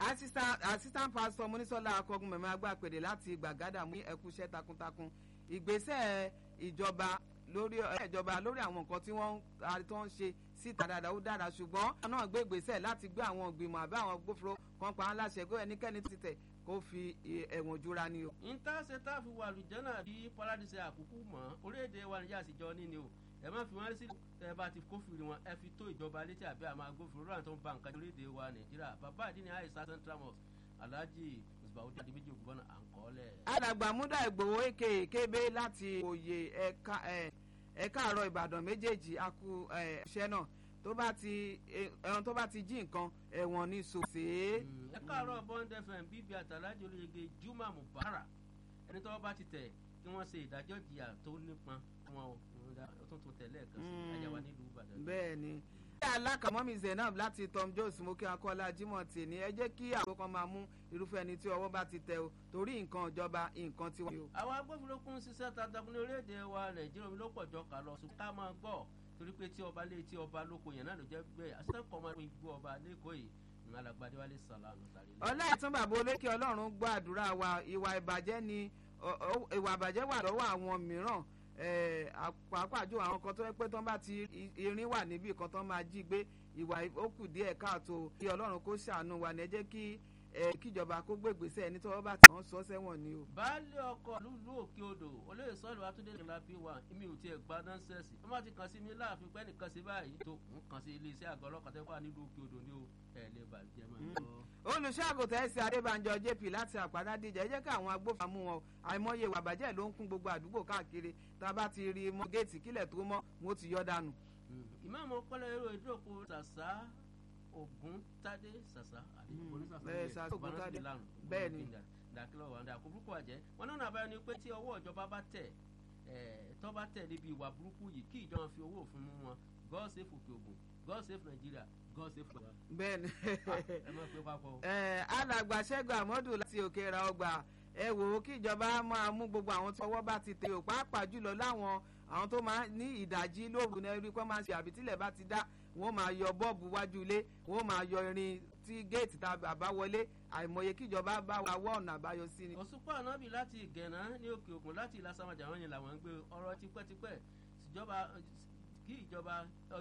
assistant assistant pastor monisola akọgun mẹ̀mẹ́ agbápèdè láti gbàgádà mú ẹkúṣẹ́ takuntakun ìgbésẹ̀ ìjọba lórí ìjọba lórí àwọn nǹkan tí wọ́n tó ń ṣe síta dáadáa ó dára ṣùgbọ́n àwọn náà gbé ìgbésẹ̀ láti gbé àwọn ìgbìmọ̀ àbí àwọn gbófinró kan pa á láṣẹ pé ẹnikẹ́ni ti tẹ̀ kó fi ẹ̀wọ̀n jura ni o. ìtàṣe tá a fi wà lùjánà bí paradise àkókò mọ́ orílẹ̀-èdè wa níjà àtijọ́ ní ni o ẹ má fi wọn sí ẹ bá ti kófìrí wọn ẹ fi tó ìjọba létí àbí àmọ́ agbófinró náà tó ń ba nǹkan orílẹ̀-èdè wa nàìjíríà bàbá àdínní àìsàn central mosque alhaji musbaudi adimeji ogunbọnà à ń kọ́ lẹ̀. alàgbàmúdà ìgbòho èké kébé láti òye ẹ̀ka ẹ̀ka àárọ̀ ìbàdàn méjèèjì akú iṣẹ́ náà tó bá ti ẹran tó bá ti jí nǹkan ẹ̀wọ̀n ní sòsè. ẹ káàárọ̀ bond fm bíbí àtàlájọ olóyege juma mubarak ẹni tó bá ti tẹ̀ kí wọ́n ṣe ìdájọ́ ìjìyà tó nípọn wọn o tó tún tẹ̀lé ẹ̀kan sí àyàwó nílùú ìbàdàn. bẹ́ẹ̀ ni alákàmọ́mí zainab láti tom jones moke akọ́lá jimoh tì ní ẹ jẹ́ kí àwọn kan máa mú irúfẹ́ ẹni tí ọwọ́ bá ti tẹ o torí nǹkan ìjọba nǹkan tí wọ́n. àwọn agbófinró kún ṣiṣẹ́ takuntakun ní orílẹ̀-èdè wa nàìjíríà omi ló pọ̀ jọ kà lọ ṣùgbọ́n ká máa gbọ́ torí pé tí ọba lé tí ọba lóko yẹn náà ló jẹ́ bẹ́ẹ̀ assistant commander igbó ọba lẹ́kọ̀ọ́ yìí ní alágbádé wálé sàlámù sáré. ọlá ìtún bàbá olókè ọlọ́run gbọ́ àdúrà wa ìwà ìbàjẹ́ ni ìwà ìbàjẹ́ wà lọ́wọ́ àwọn mìíràn pàápàá àwọn kan tó yẹ pé tán bá ti irin wà níbì kan tán máa jí gbé ìwà ó kù díẹ̀ káàtó kí ọlọ́run kó ṣàánú wa ní ẹ jẹ́ kí kíjọba kó gbégbèsè ẹni tó bá ti wọ́n sọ sẹ́wọ̀n ni o. baálé ọkọ lùlù òkè odò olóyè sọ́ọ̀lù atúndé nìlá bí wà èmi ò tiẹ̀ gba nọ́ńsẹ̀sì wọ́n bá ti kàn sí mi láàfin pẹ́ nìkan sí báyìí tó ń kàn sí iléeṣẹ́ àgọ́ ọlọ́kàá tẹ́kọ̀ nílùú òkè odò ní o ẹ̀ lè bàjẹ́ mọ́ olùṣàgùtà ẹsẹ adébànjọ jp láti àpàdá díjà ẹ jẹ́ kí àwọn agbófinró mú wọn àìmọye ìwà bàjẹ́ ló ń kún gbogbo àdúgbò káàkiri tá a bá ti rí mọ géètì kílẹ̀ tó mọ́ wọn ó ti yọ dànù. ìmáàmù ọpọlọ èrò ìdókò sàṣà ògùn tádé sàṣà àbí sàṣà ògùn tádé bẹ́ẹ̀ ni dàkílọ̀ wà dà kó burúkú àjẹ́ wọn náà nàbàyọ ni pé tí ọwọ́ ìjọba bá tẹ̀ tọ́ bá tẹ̀ níbi ìwà burúkú yìí kí ìjọba fi owó òfin mú wọn god save òkè ògùn god save nigeria god save wa. bẹ́ẹ̀ni ẹ má pé papọ̀. alàgbà ṣẹ́gun àmọ́dù láti òkè ra ọgbà ẹ wò ó kí ìjọba máa mú gbogbo àwọn tí ọwọ́ bá ti tẹ ò pàápàá jùlọ láwọn àwọn tó máa ní ìdajì lóru ní ẹrí kọ́ máa ń ṣe àbí tílẹ̀ bá ti dá wọ́n máa yọ bọ́ọ̀bù wájú ilé wọ́n máa yọ irin tí géètì tá a bá wọlé àìmọye kíjọba bá wa wọ́ ọ̀nà àbáyọ sí ni. òṣùpá ànábì láti ìgẹ̀nà ní òkè ògùn láti ìlàsàmàjà wọn yẹn làwọn ń gbé ọ̀rọ̀ tipẹ́tipẹ́ ìjọba kí ìjọba